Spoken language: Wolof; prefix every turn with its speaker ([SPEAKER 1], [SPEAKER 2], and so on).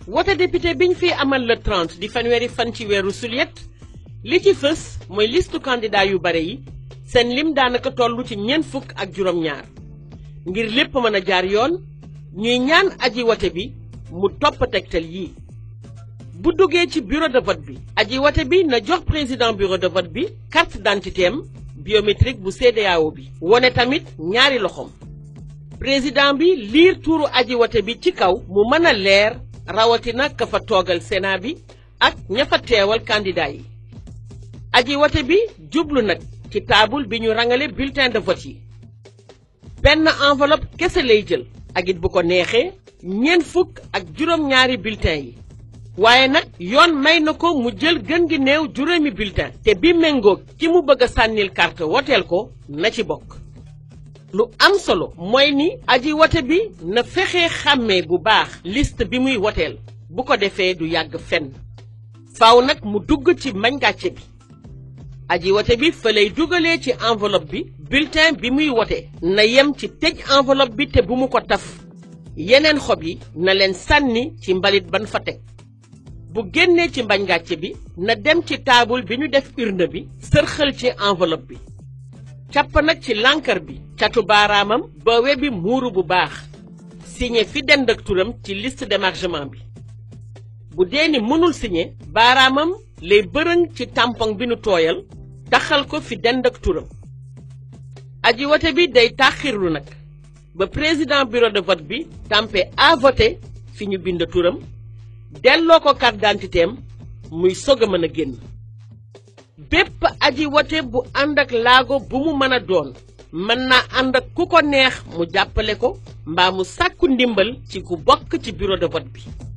[SPEAKER 1] wote député biñ fi amal le 30 di fanweeri fan ci weeru sulet li ci fës mooy listu candidat yu bare yi seen lim daanaka toll ci ñeent fukk ak juróom-ñaar ngir lépp mën a jaar yoon ñuy ñaan aji wote bi mu topp tegtal yii bu duggee ci bureau de vote bi aji wote bi na jox président bureau de vote bi carte d'identité am biométrique bu CEDEAO bi wone tamit ñaari loxoom président bi liir tuuru aji wote bi ci kaw mu mën a leer rawatina ka fa toogal Sénat bi ak ña fa teewal candidat yi aji wote bi jublu nag ci taabul bi ñu rangale bulletin de vote yi benn enveloppe kese lay jël ak it bu ko neexee ñeent fukk ak juróom-ñaari bulletin yi waaye nag yoon may na ko mu jël gën gi néew juróomi bulletin te bi méngoog ki mu bëgg a sànnil carte woteel ko na ci bokk lu am solo mooy ni aji wote bi na fexe xàmmee bu baax liste bi muy woteel bu ko defee du yàgg fenn faaw nag mu dugg ci mañ gàcce bi aji wote bi fa lay dugalee ci enveloppe bi bulletin bi muy wote na yem ci tëj enveloppe bi te bu mu ko taf yeneen xob yi na leen sànni ci mbalit ban fa teg bu génnee ci mbañ gàcce bi na dem ci taabul bi ñu def urne bi sërxal ci enveloppe bi càpp nag ci lànkar bi catu baaraamam ba we bi muuru bu baax signé fi dend ak turam ci liste d'émargement bi bu dee ni mënul signé baaraamam lay bërëng ci tampon bi nu tooyal taxal ko fi dend ak turam aji wote bi day tàxirlu nag ba président bureau de vote bi tampe à voter fi ñu bind turam delloo ko carte d'identité am muy sog a mën a génn bépp aji wote bu ànd ak laago bu mu mën a doon mën naa ànd ak ku ko neex mu jàppale ko mbaa mu sàkku ndimbal ci ku bokk ci bureau de vote bi